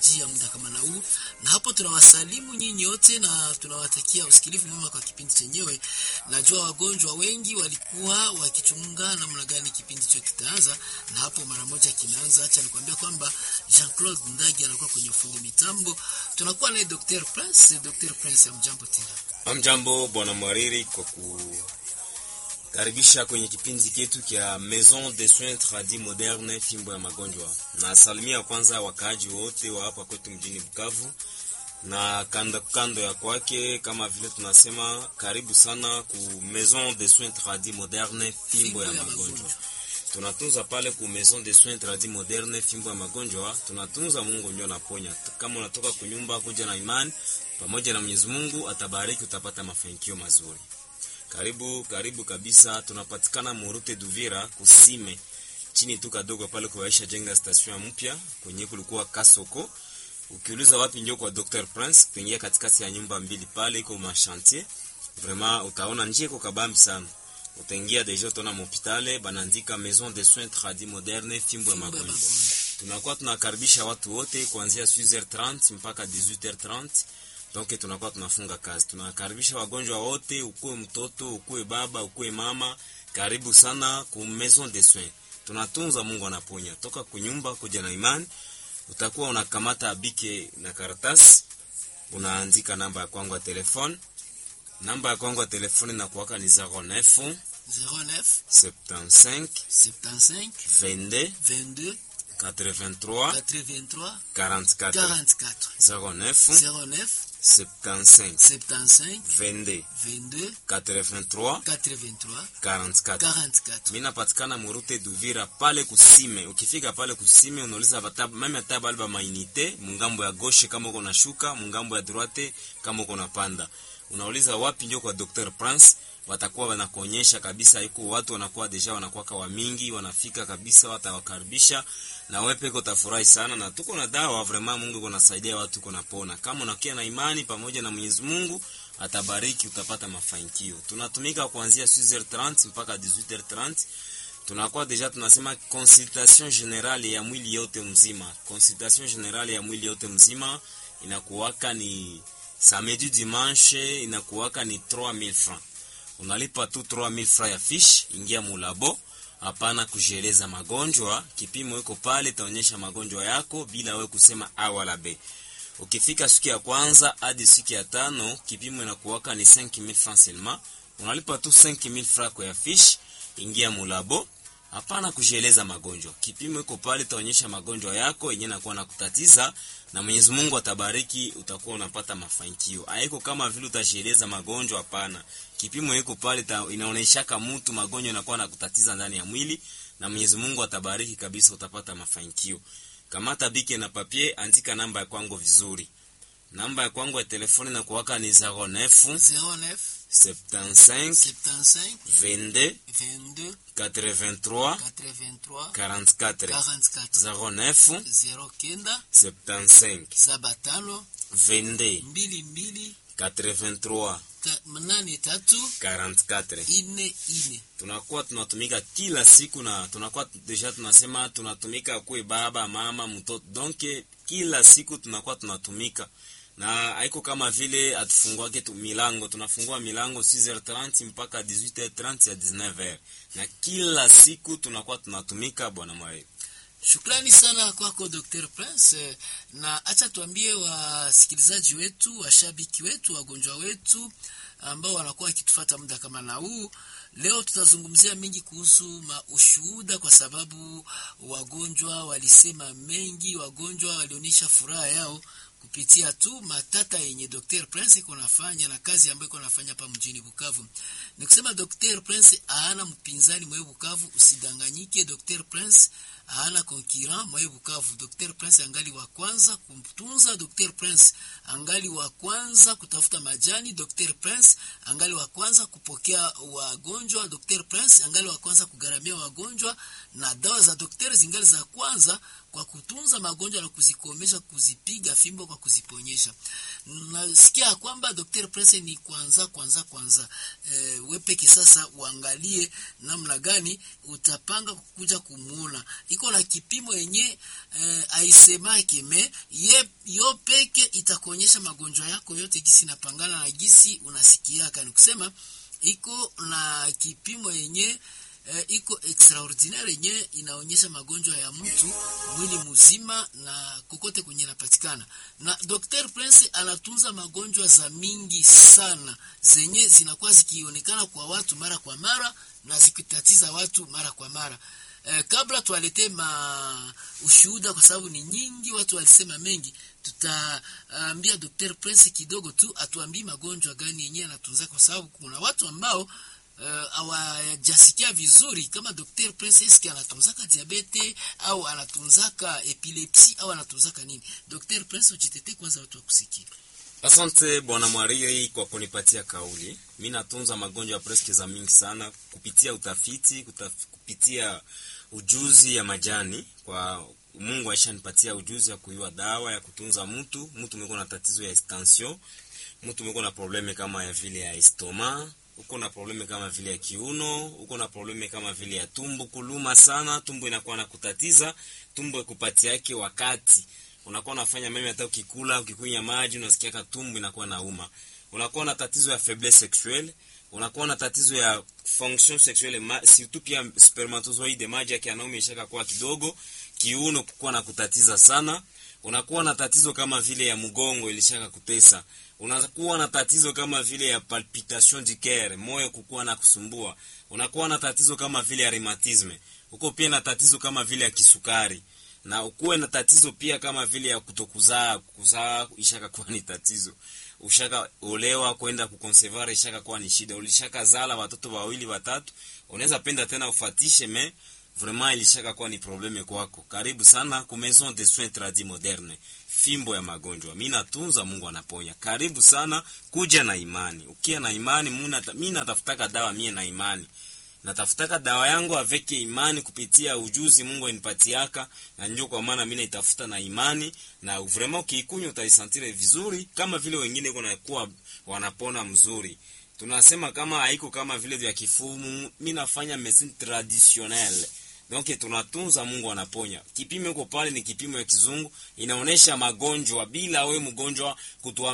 kujia muda kama na huu, na hapo tunawasalimu nyinyi wote na tunawatakia usikilivu mwema kwa kipindi chenyewe. Najua wagonjwa wengi walikuwa wakichunga namna gani kipindi hicho kitaanza, na hapo mara moja kinaanza. Acha nikwambia kwamba Jean-Claude Ndagi anakuwa kwenye ufundi mitambo, tunakuwa naye Dr. Prince. Dr. Prince, amjambo tena. Amjambo bwana Mwariri kwa kukaribisha kwenye kipindi chetu kya Maison de Soins Tradis Moderne, fimbo ya magonjwa. Na salimia kwanza wakaaji wote wa hapa kwetu mjini Bukavu na kando kando ya kwake, kama vile tunasema karibu sana ku Maison de Soins Tradis Moderne, fimbo ya magonjwa. Tunatunza pale ku Maison de Soins Tradis Moderne, fimbo ya magonjwa. Tunatunza, Mungu ndio anaponya. Kama unatoka kunyumba kuja na imani pamoja na Mwenyezi Mungu atabariki, utapata mafanikio mazuri. Karibu karibu kabisa, tunapatikana Murute Duvira kusime chini tu kadogo pale kwa Aisha jenga station mpya kwenye kulikuwa Kasoko. Ukiuliza wapi ndio kwa Dr Prince, kuingia katikati ya nyumba mbili pale iko machantier. Vraiment utaona njia iko kabambi sana. Utaingia deja utaona hospitali banaandika Maison de Soins Tradis Moderne, fimbo ya magonjwa. Tunakuwa tunakaribisha watu wote kuanzia 6h30 mpaka 18h30. Donc tunakuwa tunafunga kazi. Tunakaribisha wagonjwa wote, ukuwe mtoto, ukuwe baba, ukuwe mama, karibu sana ku Maison de Soins. Tunatunza, Mungu anaponya. Toka kunyumba kuja na imani, utakuwa unakamata bike na karatasi, unaandika namba ya kwangu ya telefone. Namba ya kwangu ya telefone na kuwaka ni 09 09 75 75 22 22 83 83 44 44 09 09 75 75 22 22 83 83 44 44 mi napatikana murute duvira pale kusime ukifika pale kusime unauliza bata- meme hata bali ba mainite mungambo ya goshe kama uko nashuka mungambo ya droite kama uko napanda unauliza wapi ndio kwa dr prince watakuwa wanakuonyesha kabisa iko watu wanakuwa deja wanakuwa wa mingi wanafika kabisa watawakaribisha na wewe peke utafurahi sana na tuko na dawa vraiment Mungu kunasaidia watu kunapona kama unakia na imani pamoja na Mwenyezi Mungu atabariki utapata mafanikio tunatumika kuanzia 6h30 mpaka 18h30 tunakuwa deja tunasema consultation generale ya mwili yote mzima consultation generale ya mwili yote mzima inakuwaka ni samedi dimanche inakuwaka ni 3000 francs unalipa tu 3000 francs ya fish ingia mulabo hapana kujieleza magonjwa kipimo iko pale itaonyesha magonjwa yako bila wewe kusema a wala b ukifika siku ya kwanza hadi siku ya tano kipimo inakuwaka ni 5000 francs seulement unalipa tu 5000 francs kwa ya fish ingia mulabo hapana kujieleza magonjwa kipimo iko pale itaonyesha magonjwa yako yenyewe nakuwa na kutatiza na Mwenyezi Mungu atabariki utakuwa unapata mafanikio haiko kama vile utajieleza magonjwa hapana kipimo iko pale ita- inaonyeshaka mtu magonjwa yanakuwa na kutatiza ndani ya mwili na Mwenyezi Mungu atabariki kabisa utapata mafanikio kamata bike na papier andika namba ya kwangu vizuri namba ya kwangu ya telefoni na kuwaka ni 09 09 75 75 22 22 83 83 44 44 09 09 75 saba tano 22 mbili mbili 83 ta- nane tatu 44 ine ine tunakuwa tunatumika kila siku na tunakuwa deja tunasema tunatumika kuwe baba mama mtoto donc kila siku tunakuwa tunatumika na haiko kama vile atufunguake tu milango tunafungua milango 6h30 mpaka 18h30 ya 19h na kila siku tunakuwa tunatumika bwana mwae Shukrani sana kwako Dr. Prince, eh, na acha tuambie wasikilizaji wetu, washabiki wetu, wagonjwa wetu ambao wanakuwa wakitufuata muda kama na huu. Leo tutazungumzia mengi kuhusu ushuhuda, kwa sababu wagonjwa walisema mengi, wagonjwa walionyesha furaha yao kupitia tu matata yenye Dr. Prince iko nafanya na kazi ambayo iko nafanya hapa mjini Bukavu. Ni kusema Dr. Prince haana mpinzani mwe Bukavu, usidanganyike. Dr. Prince haana concurrent mwe Bukavu. Dr. Prince angali wa kwanza kumtunza. Dr. Prince angali wa kwanza kutafuta majani. Dr. Prince angali wa kwanza kupokea wagonjwa. Dr. Prince angali wa kwanza kugaramia wagonjwa, na dawa za daktari zingali za kwanza kwa kutunza magonjwa na kuzikomesha, kuzipiga fimbo kwa kuziponyesha. Nasikia kwamba Dr. Prince ni kwanza kwanza kwanza, e, wepeke sasa uangalie namna gani utapanga kukuja kumuona. Iko na kipimo yenye e, aisemake me ye yo peke itakuonyesha magonjwa yako yote gisi napangana na gisi unasikiaka, ni kusema iko na kipimo yenye eh, iko extraordinaire yenye inaonyesha magonjwa ya mtu mwili mzima na kokote kwenye inapatikana. Na Dr. Prince anatunza magonjwa za mingi sana zenye zinakuwa zikionekana kwa watu mara kwa mara na zikitatiza watu mara kwa mara. Eh, kabla tuwaletee ma ushuhuda kwa sababu ni nyingi, watu walisema mengi, tutaambia Dr. Prince kidogo tu atuambie magonjwa gani yenyewe anatunza, kwa sababu kuna watu ambao hawajasikia uh, vizuri kama Dr. Prince eski anatunzaka diabete au anatunzaka epilepsi au anatunzaka nini. Dr. Prince, ujitetee kwanza, watu wakusikia. Asante bwana Mwariri kwa kunipatia kauli. Mi natunza magonjwa preske za mingi sana kupitia utafiti, kutaf, kupitia ujuzi ya majani. Kwa Mungu aishanipatia ujuzi ya kuiwa dawa ya kutunza mtu. Mtu mweko na tatizo ya tension, mtu mweko na probleme kama ya vile ya estoma uko na probleme kama vile ya kiuno, uko na probleme kama vile ya tumbo kuluma sana, tumbo inakuwa na kutatiza, tumbo ikupatia yake wakati unakuwa unafanya meme, hata ukikula ukikunywa maji unasikia tumbo inakuwa nauma. Unakuwa na tatizo ya faiblesse sexuelle, unakuwa na tatizo ya fonction sexuelle ma, surtout pia spermatozoide, maji yake yanaume ishaka kuwa kidogo, kiuno kukuwa na kutatiza sana unakuwa na tatizo kama vile ya mgongo ilishaka kutesa, unakuwa na tatizo kama vile ya palpitation du coeur, moyo kukuwa na kusumbua, unakuwa na tatizo kama vile ya rheumatisme, uko pia na tatizo kama vile ya kisukari, na ukuwe na tatizo pia kama vile ya kutokuzaa. Kuzaa ishaka kuwa ni tatizo, ushaka olewa kwenda kukonsevare ishaka kuwa ni shida, ulishaka zala watoto wawili watatu, unaweza penda tena ufatishe me vraiment ilishaka kuwa ni probleme kwako. Karibu sana ku Maison de Soins Tradis Moderne, fimbo ya magonjwa. Mimi natunza, Mungu anaponya. Karibu sana, kuja na imani. Ukia na imani, mimi natafutaka dawa, mie na imani natafutaka dawa yangu aveke imani kupitia ujuzi Mungu anipatiaka, na ndio kwa maana mimi naitafuta na imani, na vraiment ukiikunywa utaisantire vizuri, kama vile wengine kuna kuwa wanapona mzuri tunasema kama haiko kama vile vya kifumu. Mimi nafanya medicine traditionnelle donc tunatunza, Mungu anaponya. Kipimo iko pale ni kipimo ya kizungu, inaonesha magonjwa bila we mgonjwa kutua